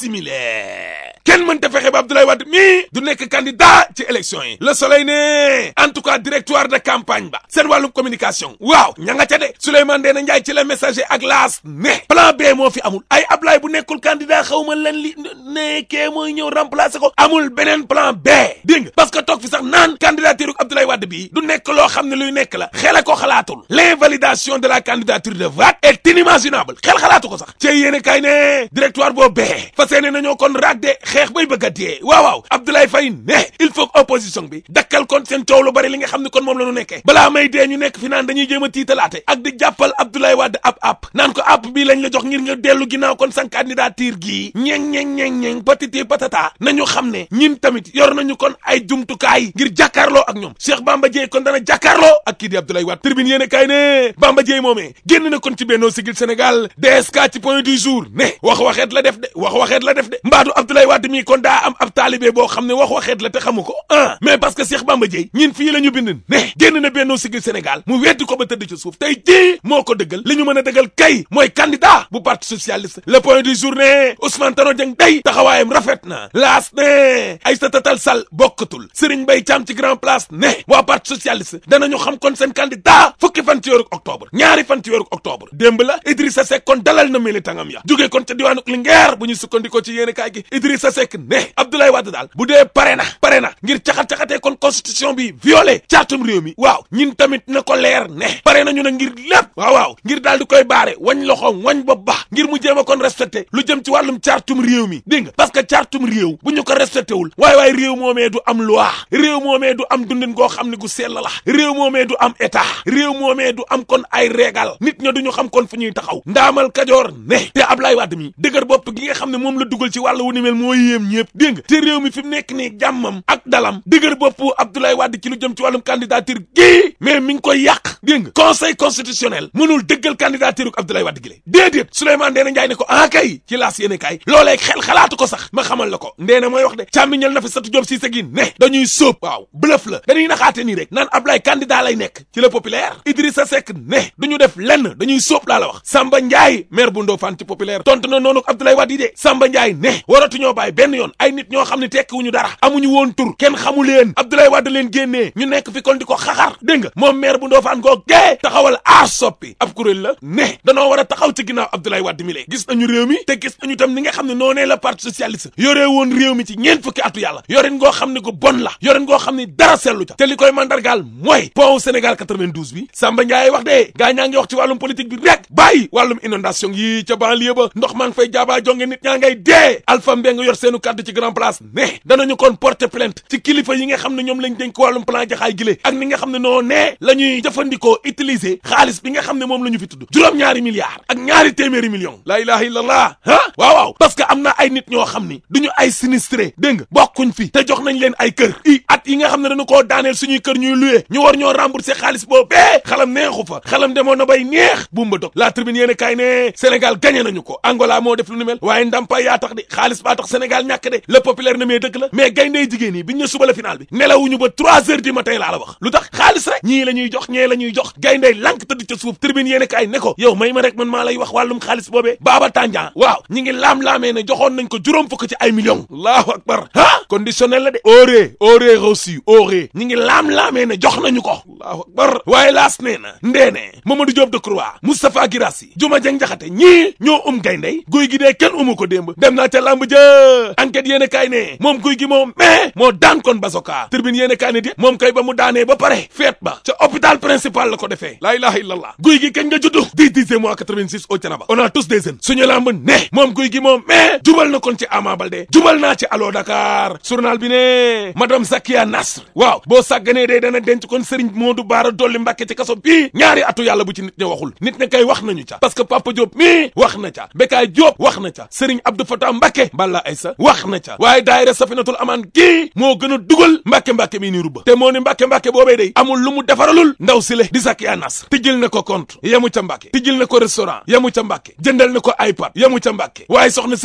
simile kenn mënta fexe ba Abdoulaye Wade mii du nekk candidat ci élection yi le soleil ne en tout cas directoire de campagne ba seen wàllum communication waaw ña nga ca de Souleymane Ndéné Ndiaye ci la messager ak laas ne plan B moo fi amul ay Ablaye bu nekkul candidat xaw ma lan li nekkee mooy ñëw remplacer ko amul beneen plan B dégg nga parce que toog fi sax naan candidature Abdoulaye Wade bii du nekk loo xam ne luy nekk la xele ko xalaatul l'invalidation de la candidature de Wade est inimaginable xel xalaatu ko sax ci yéene kay ne directoire boo bee fas yéene nañoo kon raag de xeex bay bëgg a dee waaw waaw Abdoulaye Faye ne il faut que opposition bi dakkal kon seen coow lu bari li nga xam ne kon moom la ñu nekkee balaa may dee ñu nekk fi naan dañuy jéem a tiitalaate ak di jàppal Abdoulaye Wade ab app naan ko app bii lañ la jox ngir nga dellu ginnaaw kon san candidature gii ñeng ñeng ñeng ñeng patiti patata nañu xam ne ñin tamit yor nañu kon ay jumtukaay ngir jàkkaarloo ak ñoom Cheikh Bamba Dièye kon dana jàkkaarloo ak kii di Abdoulaye Wade tribune yéene kaay ne Bamba Dièye moomee génn na kon ci Benno Siggil Sénégal DSK ci point du jour ne wax waxeet la def de wax waxeet la def de mbaadu Abdoulaye Wade mii kon daa am ab taalibe boo xam ne wax waxeet la te xamu ko ah mais parce que Cheikh Bamba Dièye ñin fii la ñu bind ne génn na Benno Siggil Sénégal mu weddi ko ba tëdd ci suuf tey jii moo ko dëggal li ñu mën a dëggal kay mooy candidat bu parti socialiste le point du jour ne Ousmane Tanor Dieng day taxawaayam rafet na laas ne Aïssata Tall Sall bokkatul Serigne Mbaye Thiam ci grand place ne waa parti socialiste danañu xam kon seen candidat fukki fan ci weeru octobre ñaari fan ci weeru octobre démb la Idrissa Seck kon dalal na militangam ya jógee kon ca diwaanu Linguère bu ñu sukkandikoo ci yéene kaay gi Idrissa Seck ne Abdoulaye Wade daal bu dee pare na pare na ngir caxat-caxatee kon constitution bi violé caatum réew mi waaw ñin tamit na ko leer ne pare nañu na ngir lépp waaw waaw ngir daal di koy baare wañ loxoom wañ bopp ba ngir mu jéem a kon respecté lu jëm ci wàllum caatum réew mi dégg nga parce que caatum réew bu ñu ko respecté wul waaye waaye réew moomee du am loi réew moomee du am dundin goo xam ne gu sell la réew moomee du am état réew moomee du am kon ay régal nit ña duñu xam kon fu ñuy taxaw ndaamal kajoor ne te Ablaye Wade mi dëgër bopp gi nga xam ne moom la dugal ci wàllu wu ni mel moo yéem ñëpp dégg nga te réew mi fi mu nekk nii jàmmam ak dalam dëgër bopp Abdoulaye Wade ci lu jëm ci wàllum candidature gii mais mi ngi koy yàq dégg nga conseil constitutionnel mënul dëggal candidature Abdoulaye Wade gi le déedéet Souleymane Ndéné Ndiaye ne ko ah kay ci laas yéene kay loolee xel xalaatu ko sax ma xamal la ko Ndéné mooy wax de càmmiñal na fi satu Diop Cissé gi ne dañuy sóob waaw bluff la dañuy naxaate nii rek naan Ablaye candidat lay nekk ci le populaire Idrissa Seck ne duñu def lenn dañuy sóob laa la wax Samba Ndiaye maire bu Ndofane ci populaire tontu na noonu Abdoulaye Wade yi de Samba Ndiaye ne waratuñoo bàyyi benn yoon ay nit ñoo xam ne tekkiwuñu dara amuñu woon tur kenn xamu leen Abdoulaye Wade leen génnee ñu nekk fi kon di ko xaxar dégg nga moom maire bu Ndofane goo gee taxawal aar soppi ab kuréel la ne danoo war a taxaw ci ginnaaw Abdoulaye Wade mi lee gis nañu réew mi te gis nañu tam ni nga xam ne noonee la parti socialiste yoree woon réew mi ci ñeent fukki atu yàlla yorin goo xam ne gu bon la yorin goo xam ne dara sellu ca te li koy mandargaal mooy pont Sénégal 92 bi Samba Ndiaye wax de gaa ñaa ngi wax ci wàllum politique bi rek bàyyi wàllum inondation yi ca banlieue ba ndox maa ngi fay jaabaa jonge nit ñaa ngay dee Alpha Mbengue yor seenu kàddu ci grand place ne danañu kon porter plainte ci kilifa yi nga xam ne ñoom lañ dénk wàllum plan jaxaay gile ak ni nga xam ne noo ne la ñuy jëfandikoo utiliser xaalis bi nga xam ne moom la ñu fi tudd juróom-ñaari milliards ak ñaari téeméeri millions la ilaha illallah ah waaw waaw parce que am na ay nit ñoo xam ni duñu ay sinistré dégg nga bokkuñ fi te jox nañ leen ay kër i at yi nga xam ne dañu koo daaneel suñuy kër ñuy loué ñu war ñoo rembourser xaalis boobu bee xalam neexu fa xalam demoon na bay neex bumba dog la tribune yéen kaay ne Sénégal gagné nañu ko Angola moo def lu ni mel waaye ndampaay yaa tax de xaalis baa tax Sénégal ñàkk de le populaire ne mais dëgg la mais gayndey jigéen yi biñ ne suba la final bi nelawuñu ba trois heures du matin laa la wax lu tax xaalis rek ñii la ñuy jox ñee la ñuy jox gayndey lank tëdd ca suuf tribune yéen kaay ne ko yow may ma rek man maa lay wax wàllum xaalis boobee Baba Tandian waaw ñi ngi laam-laamee ne joxoon nañ ko juróom fukk ci ay millions allahu akbar ah conditionnel la de auré auré reçu auré ñi ngi laam-laamee ne jox nañu ko allahu akbar waaye laas nee na ndeene Mamadou Diop Decroix Moustapha Guirassy Juma Jeng Jaxate ñii ñoo um gayndey guy gi dee kenn umu ko démb dem naa ca lamb jë enquête yéen kaay ne moom guy gi moom mais moo daan kon basoka tribune yéen kaay ne di moom kay ba mu daanee ba pare feet ba ca hôpital principal la ko defee laa ilaha illallah guy gi kañ nga juddu dix dixième mois 86 au Thiénaba on a tous des jeunes suñu lamb ne moom guy gi moom mais jubal na kon ci Ama Baldé jubal naa ci Allo Dakar journal bi ne madame Zakia Nasr waaw boo sàgganee dee dana denc kon Serigne Modou Bara Dolly Mbacké ci kaso bii ñaari atu yàlla bu ci nit ña waxul nit ña kay wax nañu ca parce que Papa Diop mii wax na ca Bekaay Diop wax na ca Serigne Abdou Fatah Mbacké Balla Aïssa wax na ca waaye daayira Safinatul Aman kii moo gën a dugal Mbacké Mbacké mii nii rubba te moo ni Mbacké Mbacké boobee day amul lu mu defaralul ndaw si le di Zakia Nasr tijjil na ko compte yemu ca Mbacké tijjil na ko restaurant yemu ca Mbacké jëndal na ko iPad yemu ca Mbacké waaye soxna si gis ngeen tey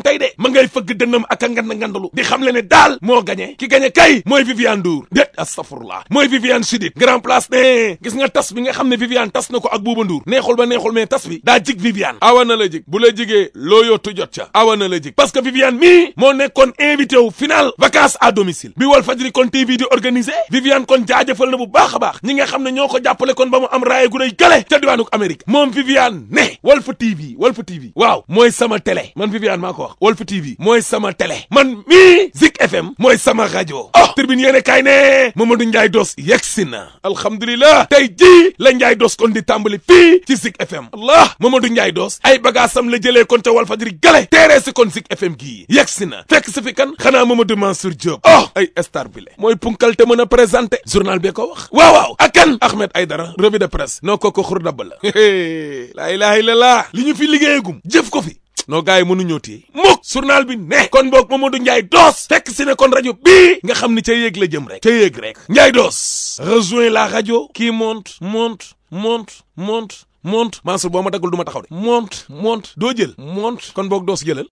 tey de ma ngay fëgg dënnam ak a ngand ngandalu di xam le ne daal moo gañe ki gañe kay mooy Viviane Ndour déet astafurlah mooy Viviane Chidid grand place ne gis nga tas bi nga xam ne Viviane tas na ko ak Bouba Ndour neexul ba neexul mais tas bi daa jig Viviane awa na la jig bu la jigee loo yottu jot ca awa na la jig parce que Viviane mii moo nekkoon invité wu final vacances à domicile bi Walf Fadjri kon TV di organisé Viviane kon jaajëfal na bu baax a baax ñi nga xam ne ñoo ko jàppale kon ba mu am raaye gu rëy gale ca diwaanu Amérique moom Viviane ne Walf TV Walf TV waaw mooy sama télé man Viviane maa ko wax Walf TV mooy sama télé man mii Zik FM mooy sama rajo oh tribune yéene kaay ne Mamadou Ndiaye Dos yegsi na alhamdulilah tey jii la Ndiaye Dos kon di tàmbali fii ci Zik FM allah Mamadou Ndiaye Dos ay bagaasam la jëlee kon ca Walf Fadjri gale teeree si kon Zik FM gii yegsi na fekk si fi kan xanaa Mamadou Mansour Diop oh ay star bi le mooy punkal te mën a présenté journal bee ko wax waaw waaw ak kan Ahmed Aïdara revue de presse noo ko ko xur dabb la laa ilaha illallah li ñu fi liggéeyagum jëf ko fi noo gars yi mënuñoo téye mukk journal bi ne kon boog Mamadou Ndiaye Doss fekk si ne kon rajo bii nga xam ni ca yéeg la jëm rek ca yéeg rek Ndiaye Doss rejoint la radio qui monte monte monte monte monte Mansour boo ma daggul du ma taxaw de monte monte doo jël monte kon boog Doss jëlal